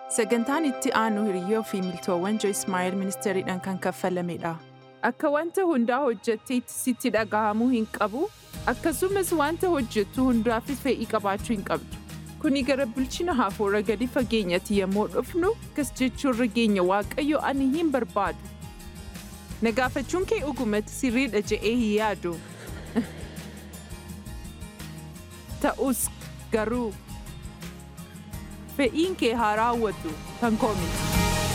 Sagantaan itti aanu hiriyyoo fi miltoowwan Joyce Meyer ministeeriidhaan kan kaffalamedha. Akka wanta hundaa hojjetteetti sitti dhaga'amuu hin qabu, akkasumas wanta hojjettu hundaafis fedhii qabaachuu hin qabdu. Kuni gara bilchina hafuura gadi fageenyatti yommuu dhufnu, akkas jechuurra geenya Waaqayyo ani hin barbaadu. Na gaafachuun kee dhugumatti sirriidha je'ee hin yaadu. Ta'us garuu fedhiin kee haa raawwatu kan koo miti.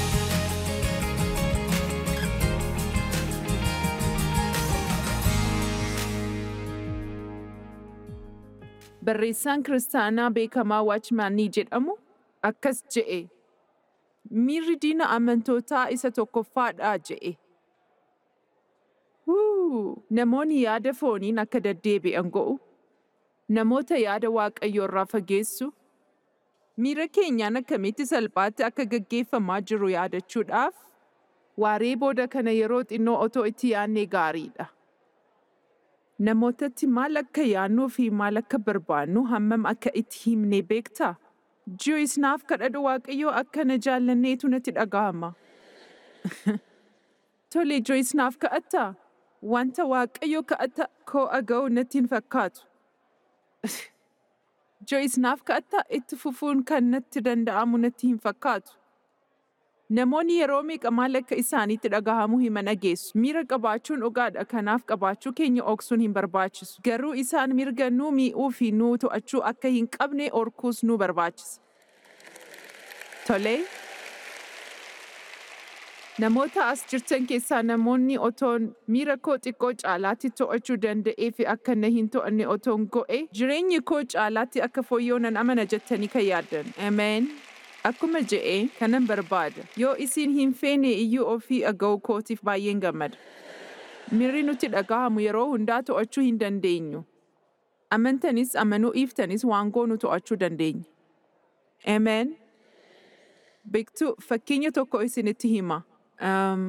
Barreessaan kiristaanaa beekamaa Waachmaanii jedhamu akkas je'e. Miirri diina amantootaa isa tokkoffaadhaa je'e. Huu! Namoonni yaada fooniin akka deddeebi'an go'u. Namoota yaada Waaqayyoo irraa fageessu. Miira keenyaan akkamitti salphaatti akka gaggeeffamaa jiru yaadachuudhaaf waaree booda kana yeroo xinnoo otoo itti yaadnee gaariidha. Namootatti maal akka yaadnuu fi maal akka barbaannu hammam akka itti himnee beektaa? Joyce naaf kadhadhu Waaqayyoo akka na jaallanneetu natti dhaga'ama. Tole Joyce naaf kadhattaa? Wanta Waaqayyoo kadhata koo dhaga'u natti hin fakkaatu. Joyce naaf kadhattaa itti fufuun kan natti danda'amu natti hin fakkaatu. Namoonni yeroo meeqa maal akka isaaniitti dhagahamuu hima dhageessu. Miira qabaachuun dhugaadha kanaaf qabaachuu keenya dhoksuun hin barbaachisu. Garuu isaan mirga nuu mi'uu fi nuu to'achuu akka hin qabne orkuus nu barbaachisa. Tolee. Namoota as jirtan keessaa namoonni otoon miira koo xiqqoo caalaatti to'achuu danda'ee fi akka na hin to'anne otoon go'e jireenyi koo caalaatti akka fooyya'u nan amana jettanii kan yaaddan. Ameen. Akkuma je'ee kanan barbaada. Yoo isin hin feene iyyuu ofii dhaga'uu kootiif baay'een gammada. Miirri nutti dhagahamu yeroo hundaa to'achuu hin dandeenyu. Amantanis amanuu dhiiftanis waan goonu to'achuu dandeenya. Ameen. Beektuu fakkeenya tokko isinitti hima. Um,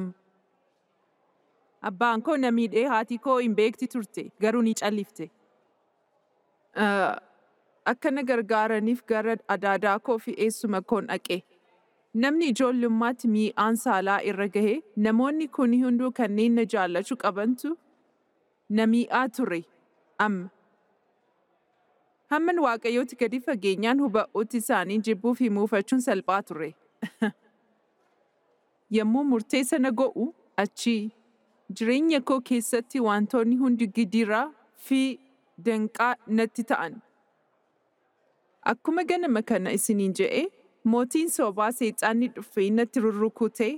abbaan koo na miidhee haati koo hin beekti turte garuu ni callifte. Uh, akka na gargaaraniif gara adaadaa koo fi eessuma koon dhaqe. Namni ijoollummaatti mi'aan saalaa irra gahe namoonni kun hunduu kanneen na jaallachuu qabantu na mi'aa ture amma. Hamman waaqayyooti gadi fageenyaan huba'uutti isaanii jibbuu fi muufachuun salphaa ture. Yommuu murtee sana go'u achii jireenya koo keessatti wantoonni hundi gidiraa fi danqaa natti ta'an. Akkuma ganama kana isiniin je'e mootiin sobaa seexaanni dhufee natti rurrukutee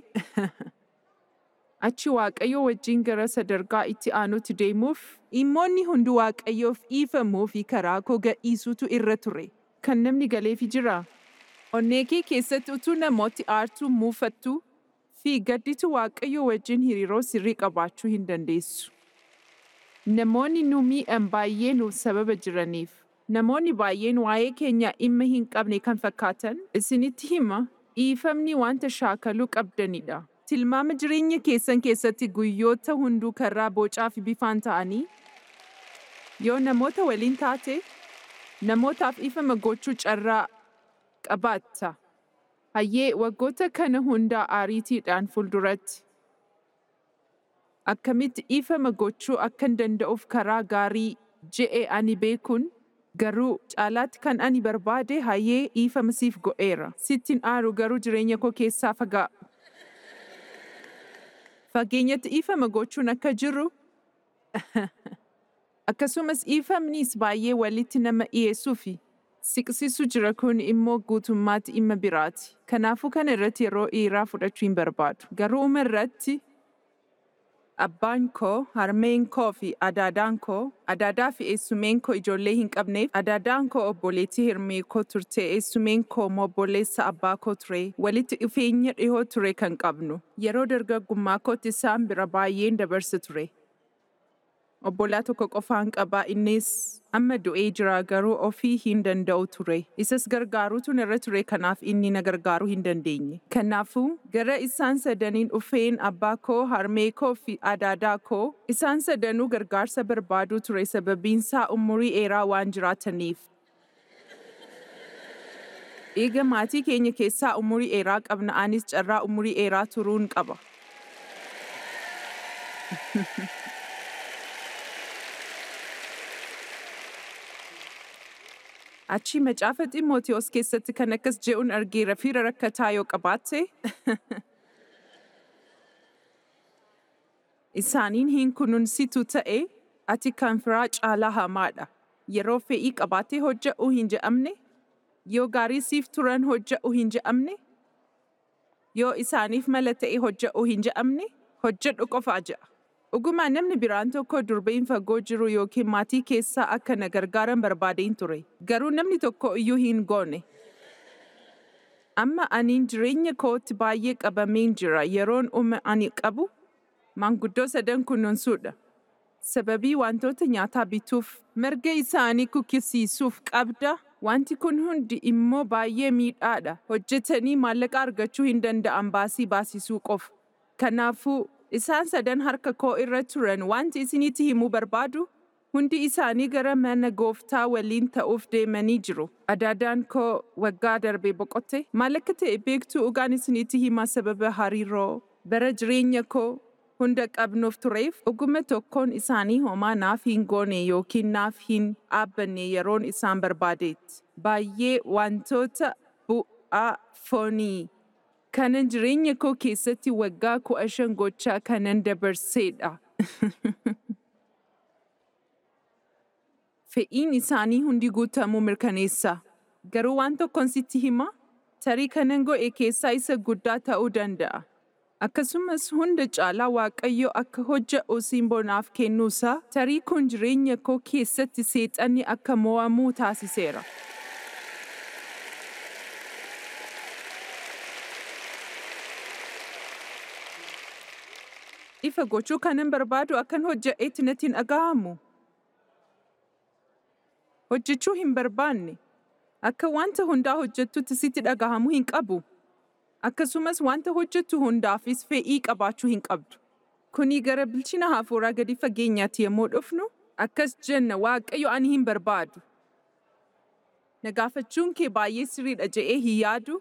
achi waaqayyo wajjin gara sadarkaa itti aanutti deemuuf dhimmoonni hundi waaqayyoof dhiifamuu fi karaa koo gadhiisuutu irra ture. Kan namni galeefi jira. Onnee kee keessatti utuu namooti aartuu muufattu fi gadditu waaqayyo wajjin hariiroo sirrii qabaachuu hin dandeessu. Namoonni nu miidhan baay'ee nuuf sababa jiraniif. Namoonni baay'een waa'ee keenya dhimma hin qabne kan fakkaatan isinitti hima dhiifamni wanta shaakaluu qabdanidha. Tilmaama jireenya keessan keessatti guyyoota hunduu karraa bocaa fi bifaan ta'anii yoo namoota waliin taate namootaaf dhiifama gochuu carraa qabaatta. Hayyee waggoota kana hundaa ariitiidhaan fuulduratti. Akkamitti dhiifama gochuu akkan danda'uuf karaa gaarii je'e ani beekuun garuu caalaatti kan ani barbaade hayyee dhiifama siif go'eera. Sittin aaru garuu jireenya koo keessaa fagaa. Fageenyatti dhiifama gochuun akka jiru akkasumas dhiifamnis baay'ee walitti nama dhiyeessuu fi siqsisu jira kun immoo guutummaatti dhimma biraati. Kanaafuu kana irratti yeroo dheeraa fudhachuu hin barbaadu. Garuu uma irratti abbaan koo, harmeen koo fi adaadaan koo, adaadaa fi eessumeen koo ijoollee hin qabneef, adaadaan koo obboleettii hirmee koo turte, eessumeen koo immoo obboleessa abbaa koo ture, walitti dhufeenya dhihoo ture kan qabnu. Yeroo dargaggummaa kootti isaan bira baay'een dabarsa ture. Obbolaa tokko qofaan qaba innis amma du'ee jira garuu ofii hin danda'u ture. Isas gargaaruutu irra ture kanaaf inni na gargaaruu hin dandeenye. Kanaafuu gara isaan sadaniin dhufeen abbaa koo, harmee koo fi adaadaa koo isaan sadanuu gargaarsa barbaaduu ture sababiinsaa umurii dheeraa waan jiraataniif. Eega maatii keenya keessaa umurii dheeraa qabna anis carraa umurii dheeraa turuun qaba. Achi macaafa Ximootiyoos keessatti kan akkas je'uun argeera fira rakkataa yoo qabaatte. Isaaniin hin kunuunsitu ta'e ati kan firaa caalaa hamaadha. Yeroo fe'ii qabaatee hojja'uu hin je'amne, yoo gaarii siif turan hojja'uu hin je'amne, yoo isaaniif mala ta'e hojja'uu hin je'amne, hojjedhu qofaa je'a. Dhugumaa namni biraan tokko durbeen fagoo jiru yookiin maatii keessaa akka na gargaaran barbaadeen ture. Garuu namni tokko iyyuu hin goone. Amma aniin jireenya kootti baay'ee qabameen jira yeroon uma ani qabu maanguddoo sadan kunuunsuudha. Sababii wantoota nyaataa bituuf marga isaanii kukkisiisuuf qabda. Wanti kun hundi immoo baay'ee miidhaadha. Hojjetanii maallaqa argachuu hin danda'an baasii baasisuu qofa. Kanaafuu isaan sadan harka koo irra turan wanti isinitti himuu barbaadu hundi isaanii gara mana gooftaa waliin ta'uuf deemanii jiru. Adaadaan koo waggaa darbee boqotte maal akka ta'e beektuu dhugaan isinitti himaa sababa hariiroo bara jireenya koo hunda qabnuuf tureef dhuguma tokkoon isaanii homaa naaf hin goone yookiin naaf hin dhaabbanne yeroon isaan barbaadeetti. Baay'ee wantoota bu'aa foonii kanan jireenya koo keessatti waggaa kudha shan gochaa kanan dabarseedha. Fe'iin isaanii hundi guutamuu mirkaneessa. Garuu waan tokkoon sitti hima, tarii kanan godhe keessaa isa guddaa ta'uu danda'a. Akkasumas hunda caalaa Waaqayyo akka hojja'u simbonaaf kennuusaa tarii kun jireenya koo keessatti seexanni akka mo'amuu taasiseera. Ifa gochuu kanan barbaadu akkan hojja'eetti natti hin dhaga'amu. Hojjechuu hin barbaanne. Akka wanta hundaa hojjettutti sitti dhagahamuu hin qabu. Akkasumas wanta hojjettu hundaafis fe'ii qabaachuu hin qabdu. Kuni gara bilchina hafuuraa gadi fageenyaatti yommuu dhufnu, akkas jenna Waaqayyo ani hin barbaadu. Na gaafachuun kee baay'ee sirriidha je'ee hin yaadu.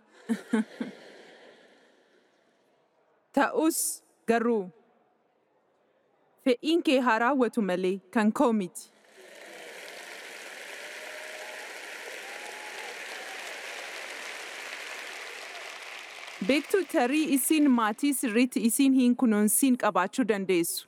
Ta'us garuu fe'iin kee haa raawwatu malee kan koo miti. Beektu tarii isin maatii sirriitti isin hin kunuunsin qabaachuu dandeessu.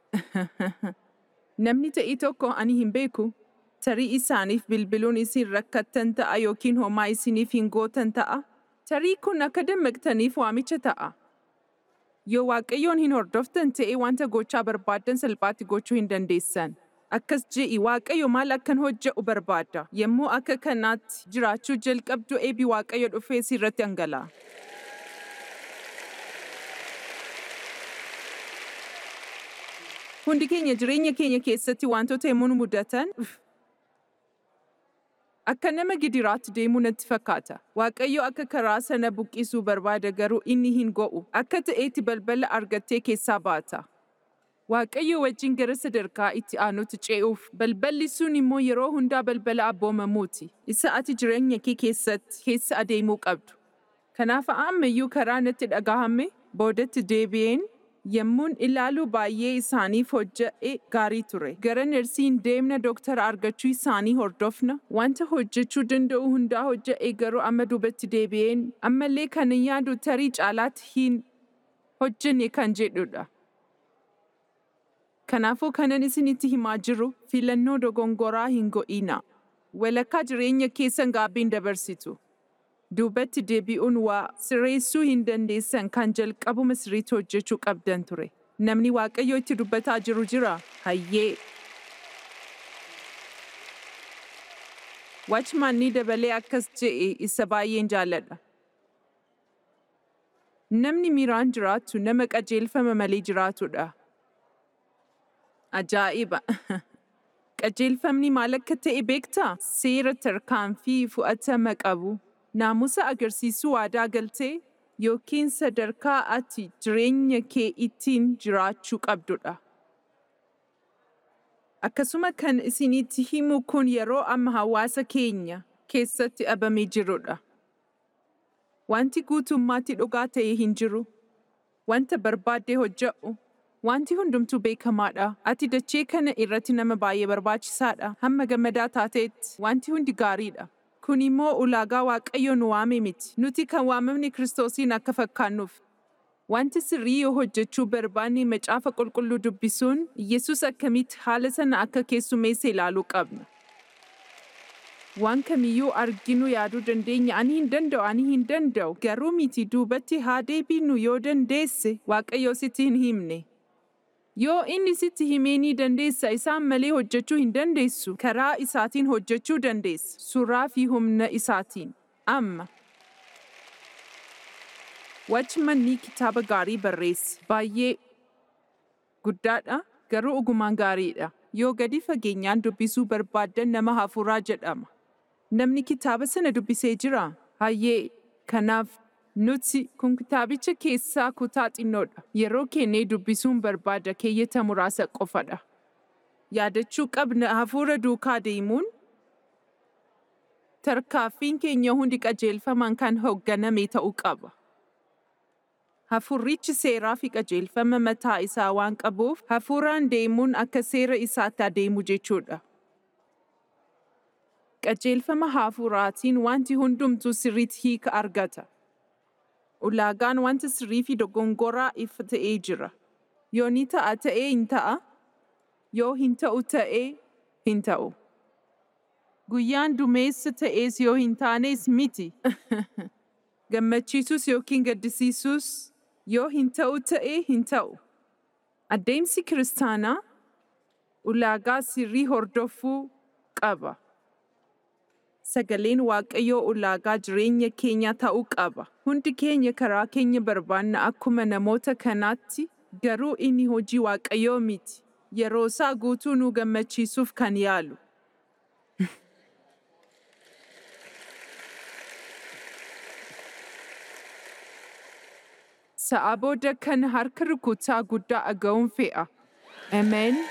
Namni ta'ii tokko ani hin beeku. Tarii isaaniif bilbiluun isin rakkattan ta'a yookiin homaa isiniif hin gootan ta'a. Tarii kun akka dammaqtaniif waamicha ta'a. Yoo Waaqayyoon hin hordoftan ta'e wanta gochaa barbaaddan salphaatti gochuu hin dandeessan. Akkas je'i Waaqayyo maal akkan hojje'u barbaada. Yommuu akka kanaatti jiraachuu jalqabdu eebi Waaqayyo dhufee sirratti dhangala'a. Hundi keenya jireenya keenya keessatti wantoota yommuu nu mudatan akka nama gidiraatti deemuu natti fakkaata. Waaqayyo akka karaa sana buqqisuu barbaada garuu inni hin go'u. Akka ta'eetti balbala argattee keessaa baata. Waaqayyo wajjin gara sadarkaa itti aanutti ce'uuf balballi sun immoo yeroo hundaa balbala abboomamuuti. Isa ati jireenya kee keessatti keessa adeemuu qabdu. Kanaaf ammayyuu karaa natti dhagahame boodatti deebi'een yemmuun ilaalu baay'ee isaaniif hojja'e gaarii ture. Gara nersiin deemna dooktara argachuu isaanii hordofna. Wanta hojjechuu danda'u hundaa hojja'e garuu amma duubatti deebi'een ammallee kan yaadu tarii caalaatti hin hojjenne kan jedhudha. Kanaafuu kanan isinitti himaa jiru filannoo dogongoraa hin go'ina. Walakkaa jireenya keessan gaabbiin dabarsitu. duubatti deebi'uun waa sirreessuu hin dandeessan kan jalqabuma sirriitti hojjechuu qabdan ture. Namni Waaqayyo itti dubbataa jiru jira. Hayyee. Wachmaan ni dabalee akkas je'e isa baay'een jaalladha. Namni miiraan jiraatu nama qajeelfama malee jiraatudha. Ajaa'iba! Qajeelfamni maal akka ta'e beektaa? Seera tarkaanfii fudhatama qabu. naamusa agarsiisuu waadaa galtee yookiin sadarkaa ati jireenya kee ittiin jiraachuu qabdudha. Akkasuma kan isinitti himu kun yeroo amma hawaasa keenya keessatti dhabamee jirudha. Wanti guutummaatti dhugaa ta'e hin jiru. Wanta barbaaddee hojjedhu. Wanti hundumtuu beekamaadha. Ati dachee kana irratti nama baay'ee barbaachisaadha. Hamma gammadaa taateetti wanti hundi gaariidha. Kun immoo ulaagaa Waaqayyo nu waame miti. Nuti kan waamamni Kiristoosiin akka fakkaannuuf. Wanti sirrii yoo hojjechuu barbaanne macaafa qulqulluu dubbisuun Yesus akkamitti haala sana akka keessummeesse ilaaluu qabna. Waan kamiyyuu arginu yaaduu dandeenya ani hin danda'u ani hin danda'u garuu miti duubatti haa deebinu yoo dandeesse Waaqayyo sitti hin himne. Yoo inni sitti himee ni dandeessa isaan malee hojjechuu hin dandeessu karaa isaatiin hojjechuu dandeessa suuraa fi humna isaatiin amma. Watchmanni kitaaba gaarii barreesse baay'ee guddaadha garuu ogumaan gaariidha. Yoo gadi fageenyaan dubbisuu barbaaddan nama hafuuraa jedhama. Namni kitaaba sana dubbisee jira. Hayyee kanaaf nuti kun kitaabicha keessaa kutaa xinnoodha. Yeroo kennee dubbisuun barbaada keeyyata muraasa qofadha. Yaadachuu qabna hafuura duukaa deemuun tarkaaffiin keenya hundi qajeelfamaan kan hoogganame ta'uu qaba. Hafuurrichi seeraa fi qajeelfama mataa isaa waan qabuuf hafuuraan deemuun akka seera isaatti adeemu jechuudha. Qajeelfama hafuuraatiin wanti hundumtuu sirriitti hiika argata. Ulaagaan wanta sirrii fi dogongoraa ifa ta'ee jira. Yoo ni ta'a ta'ee hin ta'a, yoo hin ta'u ta'ee hin ta'u. Guyyaan dumeessa ta'ees yoo hin taanes miti. Gammachiisus yookiin gaddisiisus yoo hin ta'u ta'ee hin ta'u. Adeemsi kiristaanaa ulaagaa sirrii hordofuu qaba. Sagaleen Waaqayyoo ulaagaa jireenya keenya ta'uu qaba. Hundi keenya karaa keenya barbaanna akkuma namoota kanaatti garuu inni hojii Waaqayyoo miti. Yeroo isaa guutuu nu gammachiisuuf kan yaalu. Sa'a booda kan harka rukutaa guddaa aga'uun fe'a. Ameen.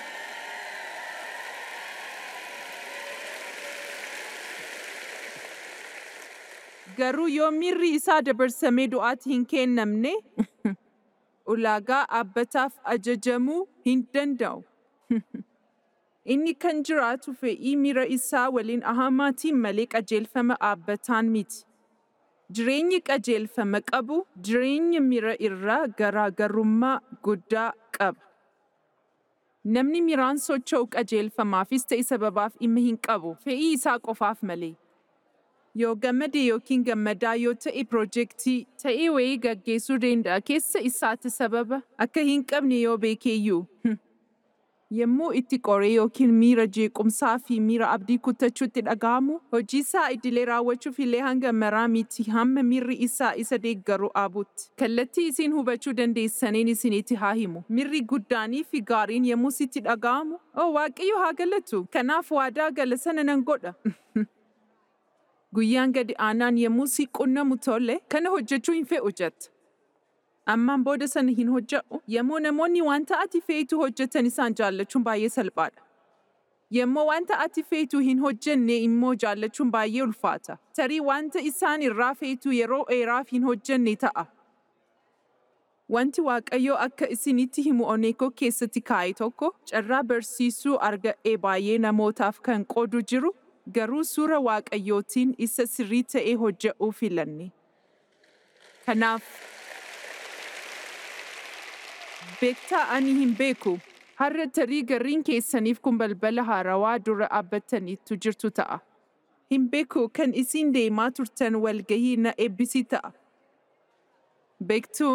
Garuu yoo miirri isaa dabarsamee du'aatti hin kennamne, ulaagaa dhaabbataaf ajajamuu hin danda'u. Inni kan jiraatu fe'ii miira isaa waliin ahamaatiin malee qajeelfama dhaabbataan miti. Jireenyi qajeelfama qabu jireenya miira irraa garaagarummaa guddaa qaba. Namni miiraan socho'u qajeelfamaafis ta'e sababaaf dhimma hin qabu fe'ii isaa qofaaf malee. Yoo gammade yookiin gammadaa yoo ta'e piroojeektii ta'ee wayii gaggeessuu danda'a keessa isaatti sababa akka hin qabne yoo beekeyyuu. Yommuu itti qoree yookiin miira jeequmsaa fi miira abdii kutachuutti dhaga'amu, hojii isaa idilee raawwachuuf illee hanga maraa miti hamma miirri isaa isa deeggaru dhaabutti. Kallattii isin hubachuu dandeessaniin isinitti haa himu. Miirri guddaanii fi gaariin yommuu sitti dhaga'amu, "Oh Waaqayyo haa galatu, kanaaf waadaa gala sana nan godha." Guyyaan gadi aanaan yommuu si qunnamu tole, kana hojjechuu hin fe'u jetta. Ammaan booda sana hin hojjedhu. Yommuu namoonni wanta ati feetu hojjetan isaan jaallachuun baay'ee salphaadha. Yommuu wanta ati feetu hin hojjenne immoo jaallachuun baay'ee ulfaata. Tarii wanta isaan irraa feetu yeroo dheeraaf hin hojjenne ta'a. Wanti Waaqayyoo akka isinitti himu Oneekoo keessatti kaa'e tokko carraa barsiisuu arga'ee baay'ee namootaaf kan qoodu jiru garuu suura Waaqayyootiin isa sirrii ta'ee hojje'uu filanne. Kanaaf beektaa ani hin beeku. Har'a tarii garriin keessaniif kun balbala haarawaa dura dhaabbattaniitu jirtu ta'a. Hin beeku kan isin deemaa turtan walgahii na eebbisi ta'a. Beektuu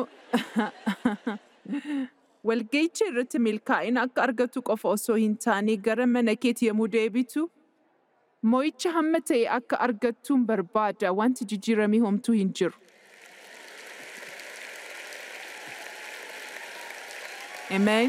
walgahicha irratti milkaa'ina akka argatu qofa osoo hin taane gara mana keetti yommuu deebitu moo'icha hamma ta'e akka argattuun barbaada wanti jijjiiramee homtuu hin jiru. Amen.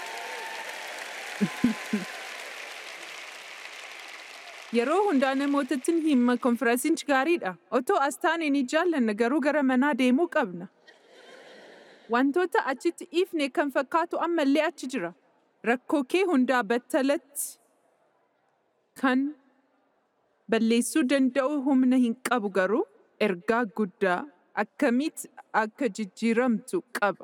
Yeroo hundaa namootatti himma konfiraansichi gaariidha. Otoo as taane ni jaallanna garuu gara manaa deemuu qabna. Wantoota achitti ifne kan fakkaatu ammallee achi jira. Rakkoo kee hundaa battalatti kan balleessuu danda'u humna hin qabu garuu ergaa guddaa akkamitti akka jijjiiramtu qaba.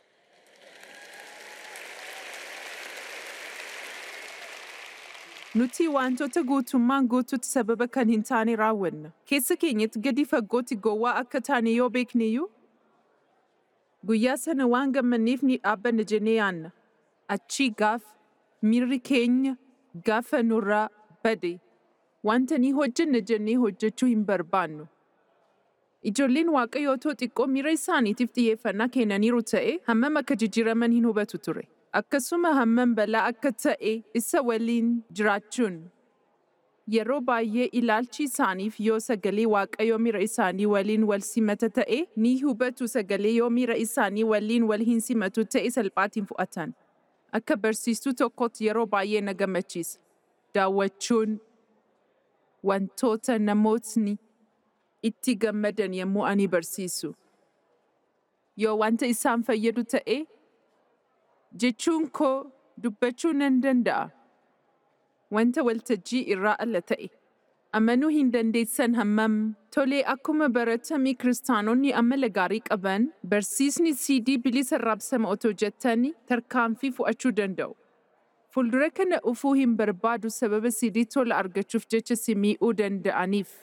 Nuti wantoota guutummaan guutuutti sababa kan hin taane raawwanna. Keessa keenyatti gadi fagootti gowwaa akka taane yoo beekneyyuu guyyaa sana waan gammanneef ni dhaabbanna jennee yaanna. Achii gaaf miirri keenya gaafa nurraa bade wanta ni hojjenna jennee hojjechuu hin barbaannu. Ijoolleen waaqayyoo otoo xiqqoo miira isaaniitiif xiyyeeffannaa kennaniiru ta'e hammam akka jijjiiraman hin hubatu ture. Akkasuma hammam balaa akka ta'e isa waliin jiraachuun yeroo baay'ee ilaalchi isaaniif yoo sagalee waaqayyoo miira isaanii waliin wal simata ta'e ni hubatu sagalee yoo miira isaanii waliin wal hin simatu ta'e salphaatiin fudhatan. Akka barsiistuu tokkotti yeroo baay'ee na gammachiisa. Daawwachuun wantoota namootni itti gammadan yommuu ani barsiisu. Yoo wanta isaan fayyadu ta'e jechuun koo dubbachuu nan danda'a. Wanta waltajjii irraa ala ta'e. Amanuu hin dandeessan hammam tolee akkuma baratame kiristaanonni amala gaarii qaban barsiisni CD bilisa raabsama otoo jettanii tarkaanfii fudhachuu danda'u. Fuuldura kana ufuu hin barbaadu sababa CD tola argachuuf jecha si mi'uu danda'aniif.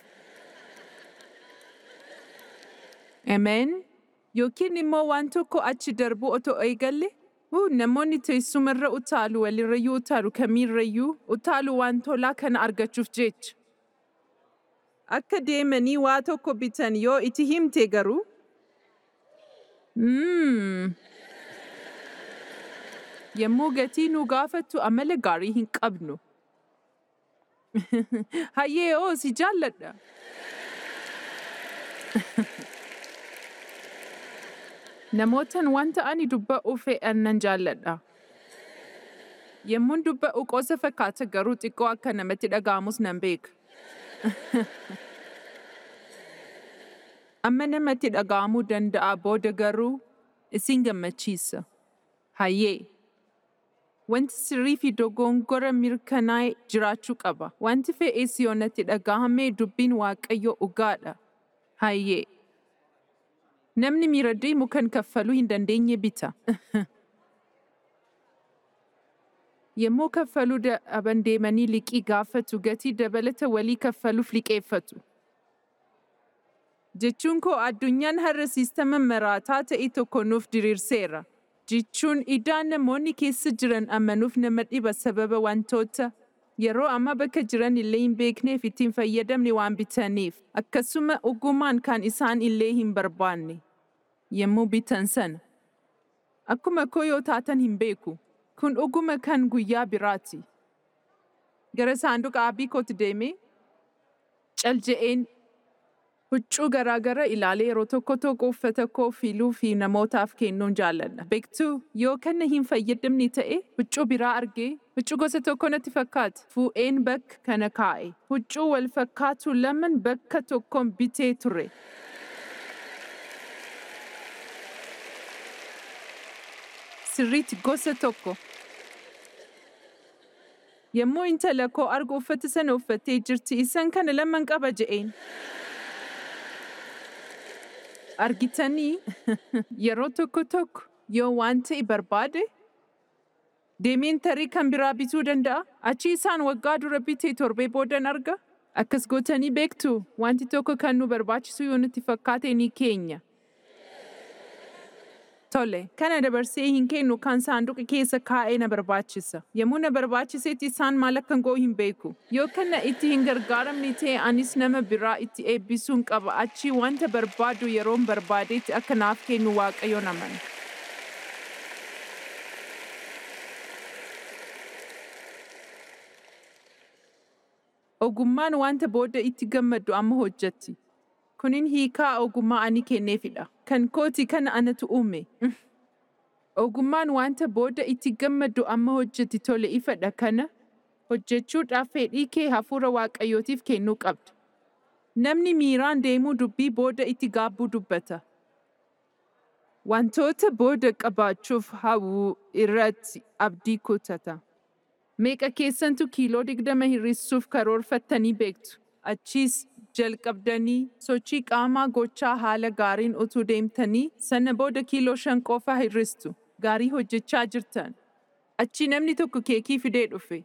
Ameen. Yookiin immoo waan tokko achi darbu otoo eegalle Huu namoonni teessumarra utaalu walirrayyuu utaalu kamiirrayyuu utaalu waan tolaa kana argachuuf jecha. Akka deemanii waa tokko bitan yoo itti himte garuu. Mm. Yommuu gatii nu gaafattu amala gaarii hin qabnu. Hayyee oo si jaalladha. Namootan wanta ani dubba'uu fe'an nan jaalladha. Yommuun dubba'u qoosa fakkaata garuu xiqqoo akka namatti dhaga'amus nan beeka. Amma namatti dhaga'amuu danda'a booda garuu isin gammachiisa. Hayyee. Wanti sirrii fi dogongora mirkanaa'e jiraachuu qaba. Wanti fe'ees yoo natti dhaga'ame dubbiin waaqayyo dhugaadha. Hayyee. Namni miira deemu kan kaffaluu hin dandeenye bita. Yommuu kaffaluu dhaban deemanii liqii gaafatu gatii dabalata walii kaffaluuf liqeeffatu. Jechuun koo addunyaan har'a siistama maraataa ta'e tokko nuuf diriirseera. Jechuun idaan namoonni keessa jiran amanuuf nama dhiba sababa wantoota yeroo amma bakka jiran illee hin beekneef ittiin fayyadamne waan bitaniif akkasuma ogumaan kan isaan illee hin barbaanne yommuu bitan sana. Akkuma koo yoo taatan hin beeku. Kun dhuguma kan guyyaa biraati. Gara saanduqa abbii kootti deemee calje'een huccuu garaagara ilaalee yeroo tokko tokko uffata koo filuu fi namootaaf kennuun jaalladha. Beektuu yoo kana hin fayyadamne ta'e huccuu biraa argee huccuu gosa tokko natti fakkaata. Fuudheen bakka kana kaa'e. Huccuu wal fakkaatu laman bakka tokkoon bitee ture. Sirriitti gosa tokko. Yommuu intala koo argu uffata sana uffattee jirti isan kana laman qaba je'een. Argitanii yeroo tokko tokko yoo waan ta'e barbaade deemeen tarii kan biraa bituu danda'a. Achi isaan waggaa dura bitee torbee boodan arga. Akkas gootanii beektu wanti tokko kan nu barbaachisu yoo nutti fakkaate ni keenya. Tole, kana dabarsee hin kennu kan saanduqa keessa kaa'ee na barbaachisa. Yommuu na barbaachisetti isaan maal akkan goo hin beeku. Yoo kana itti hin gargaaramne ta'e anis nama biraa itti eebbisuun qaba. Achi wanta barbaadu yeroon barbaadetti akka naaf kennu waaqayyoon amana. Ogummaan wanta booda itti gammaddu amma hojjetti. Kunin hiikaa ogummaa ani kenneefidha. Kan kooti kana anatu uume. Ogummaan wanta booda itti gammaddu amma hojjetti tole ifadha kana hojjechuudhaaf fedhii kee hafuura waaqayyootiif kennuu qabda. Namni miiraan deemuu dubbii booda itti gaabbuu dubbata. Wantoota booda qabaachuuf hawwu irratti abdii kutata. Meeqa keessantu kiiloo digdama hir'isuuf karoorfattanii beektu? Achiis jalqabdanii sochii qaamaa gochaa haala gaariin utuu deemtanii sana booda kiiloo shan qofa hir'istu gaarii hojjechaa jirtan. Achi namni tokko keekii fidee dhufe.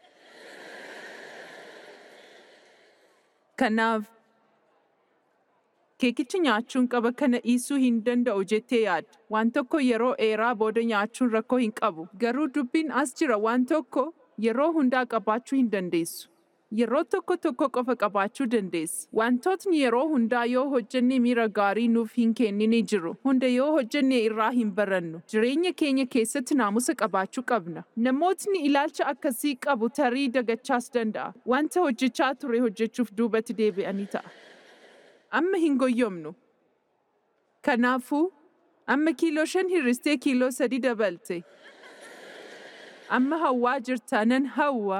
Kanaaf keekicha nyaachuun qaba kana dhiisuu hin danda'u jettee yaadda. Waan tokko yeroo dheeraa booda nyaachuun rakkoo hin qabu. Garuu dubbiin as jira waan tokko yeroo hundaa qabaachuu hin dandeessu. Yeroo tokko tokko qofa qabaachuu dandeessa. Wantootni yeroo hundaa yoo hojjenne miira gaarii nuuf hin kennine jiru. Hunda yoo hojjenne irraa hin barannu. Jireenya keenya keessatti naamusa qabaachuu qabna. Namootni ilaalcha akkasii qabu tarii dagachaas danda'a. Wanta hojjechaa ture hojjechuuf duubatti deebi'anii ta'a. Amma hin goyyomnu. Kanaafuu amma kiiloo shan hir'istee kiiloo sadi dabalte. Amma hawwaa jirtaa nan hawwa.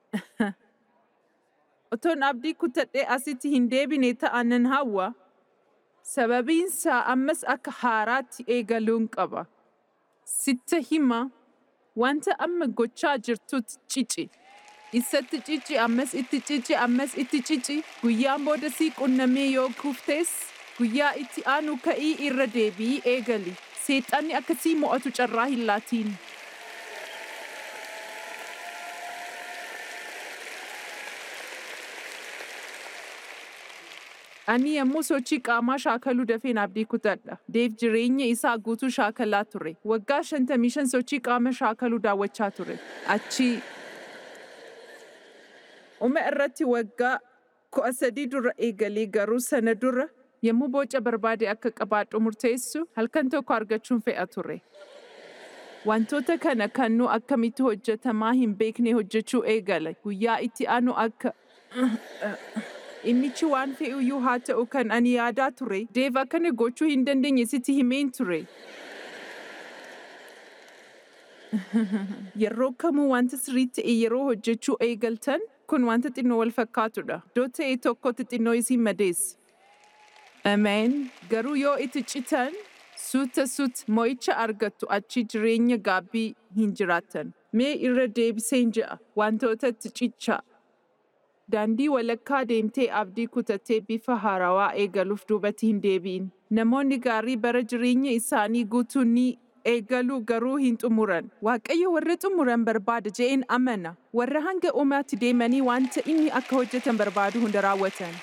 Otoon abdii kutadhee asitti hin deebine ta'a nan hawwa. Sababiinsaa ammas akka haaraatti eegaluun qaba. Sitta hima wanta amma gochaa jirtutti cici. Isatti cici ammas itti cici ammas itti cici guyyaan booda sii qunnamee yoo kuftees guyyaa itti aanu ka'ii irra deebi'ii eegali. Seexanni akkasii mo'atu carraa hin laatiin. Ani yommuu sochii qaamaa shaakaluu dafeen abdii kutadha. Deef jireenya isaa guutuu shaakalaa ture. Waggaa shantamii shan sochii qaama shaakaluu daawwachaa ture. Achi Uma irratti waggaa kudha sadii dura eegalee garuu sana dura yommuu boca barbaade akka qabaadhu murteessu halkan tokko argachuun fe'a ture. Wantoota kana kan nu akkamitti hojjetamaa hin beekne hojjechuu eegale. Guyyaa itti aanu akka Dhimmichi waan fe'uyyuu haa ta'u kan ani yaadaa ture. Deef akkana gochuu hin dandeenye sitti himeen ture. Yeroo kamuu wanta sirrii ta'e yeroo hojjechuu eegaltan kun wanta xinnoo wal fakkaatudha. Iddoo ta'e tokkotti xinnoo isin madeessa. Ameen. Garuu yoo itti citan suuta suut mo'icha argattu achi jireenya gaabbii hin jiraattan. Mee irra deebiseen ja'a wantootatti cichaa. Daandii walakkaa deemtee abdii kutattee bifa haarawaa eegaluuf duubatti hin deebi'in. Namoonni gaarii bara jireenya isaanii guutuu ni eegalu garuu hin xumuran. Waaqayyo warra xumuran barbaada je'een amana. Warra hanga uumaatti deemanii wanta inni akka hojjetan barbaadu hunda raawwatan.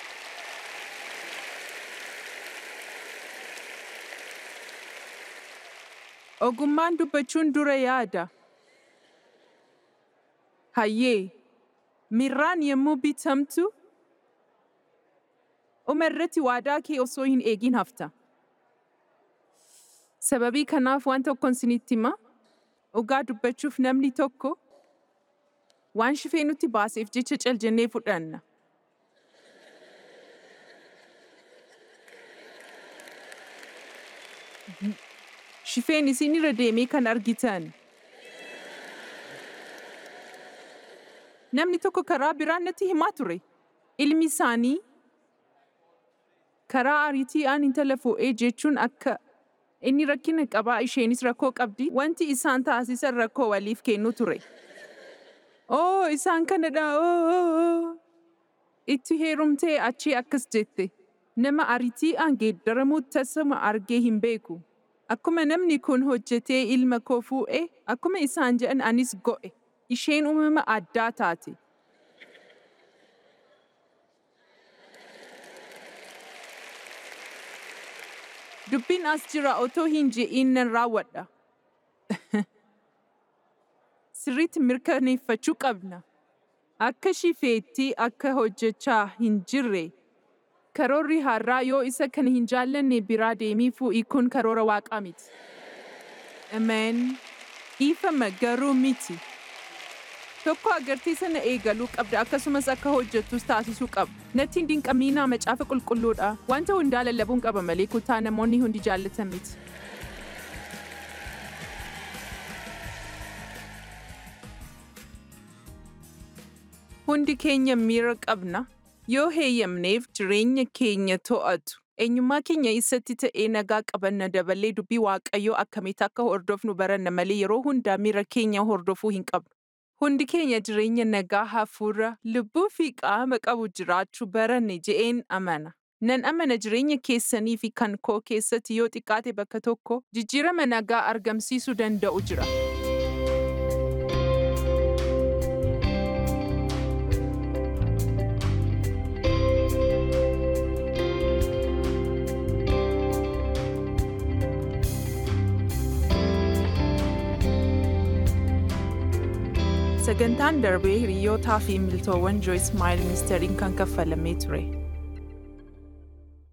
Ogummaan dubbachuun dura yaada. Hayyee. Mirraan yommuu bitamtu uma irratti waadaa kee osoo hin eegin hafta. Sababii kanaaf waan tokkoon isinitti hima. Dhugaa dubbachuuf namni tokko waan shifee nutti baaseef jecha caljannee fudhanna. Shifeen isin irra deemee kan argitan. Namni tokko karaa biraan natti himaa ture. Ilmi isaanii karaa ariitiidhaan intala fuudhee jechuun akka inni rakkina qabaa isheenis rakkoo qabdi. Wanti isaan taasisan rakkoo waliif kennu ture. Oo isaan kanadha oo itti heerumtee achii akkas jette. Nama ariitiidhaan geeddaramu tasuma argee hin beeku. Akkuma namni kun hojjetee ilma koo fuudhe akkuma isaan jedhan anis go'e. isheen uumama addaa taate. Dubbiin as jira otoo hin je'iin nan raawwadha. Sirriitti mirkaneeffachuu qabna. Akka shifeetti akka hojjechaa hin jirre. Karoorri har'aa yoo isa kana hin jaallanne biraa deemii fuudhii kun karoora waaqaa miti. Ameen. Dhiifama garuu miti. Tokko agartee sana eegaluu qabda akkasumas akka hojjettus taasisuu qaba. Natti hin dinqamiinaa macaafa qulqulluudha. Wanta hundaa lallabuun qaba malee kutaa namoonni hundi jaallatan miti. Hundi keenya miira qabna. Yoo heeyyamneef jireenya keenya to'atu. Eenyummaa keenya isatti ta'ee nagaa qabanna dabalee dubbii waaqayyoo akkamitti akka hordofnu baranna malee yeroo hundaa miira keenya hordofuu hin qabnu. Hundi keenya jireenya nagaa hafuura, lubbuu fi qaama qabu jiraachuu baranne je'een amana. Nan amana jireenya keessanii fi kan koo keessatti yoo xiqqaate bakka tokko jijjiirama nagaa argamsiisuu danda'u jira. Sagantaan darbee hiriyootaa fi miltoowwan Joyce Maayil ministeeriin kan kaffalamee ture.